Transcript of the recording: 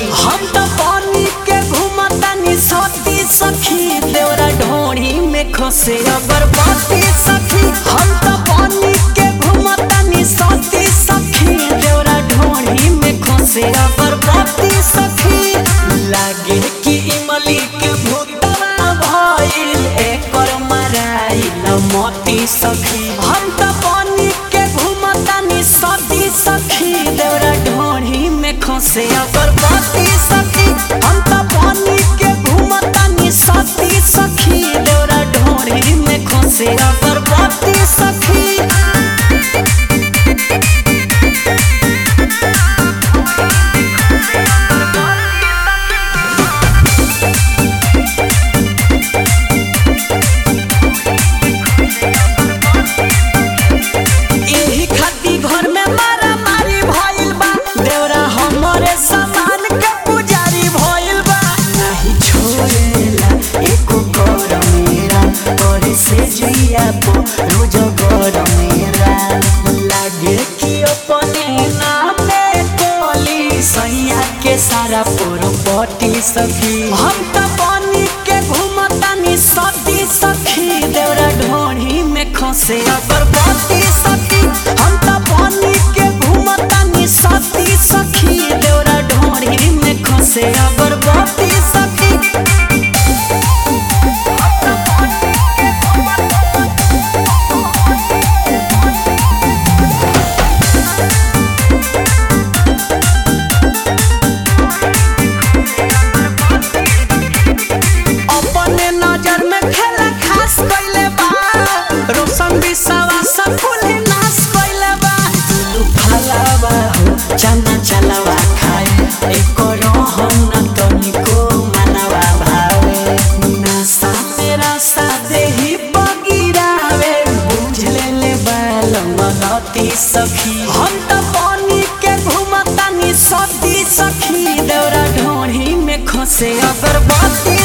हम तो पानी के घुमतानी सती सखी देवरा ढोड़ी में खसे अगरबत्ती सखी हम तो पानी के घुमतानी सती सखी देवरा ढोड़ी में खसे अगरबत्ती सखी लागे कि इमली के भूतवा भइल एकर मराइल मोती सखी हम तो पानी के घुमतानी सती सखी देवरा ढोड़ी में खसे अगरबत्ती सखी हम तो पानी के घुमतानी सती सखी देवरा ढोड़ी में खसे अगरबत्ती सखी एही खाती घर में मारा मारी भइल बा देवरा हमरे सामान के पुजारी भइल बा नहीं छोड़ेला एको कर मेरा करे से जिया पो रोज कर मेरा लागे कि अपने नामे कोली सैया के सारा पोरपटी सखी हम त पानी के घुमतानी सती सखी देवरा ढोढ़ी में खसे अगरबत्ती सखी हम त पानी के घुमतानी सती सखी देवरा ढोढ़ी में खसे अगरबत्ती सखी अपने नजर में खेला खास कइले बा रोशन बिसावा सब फूले नाश कइले बा दुलु फलावा हो चना चलावा खाए एको रहन न तनिको मनवा भावे नशा मेरा साथे ही बगिरावे बुझ ले ले बालमती सखी हम त पानी के घुमतानी सती सखी देवरा ढोढ़ी में खसे अगरबत्ती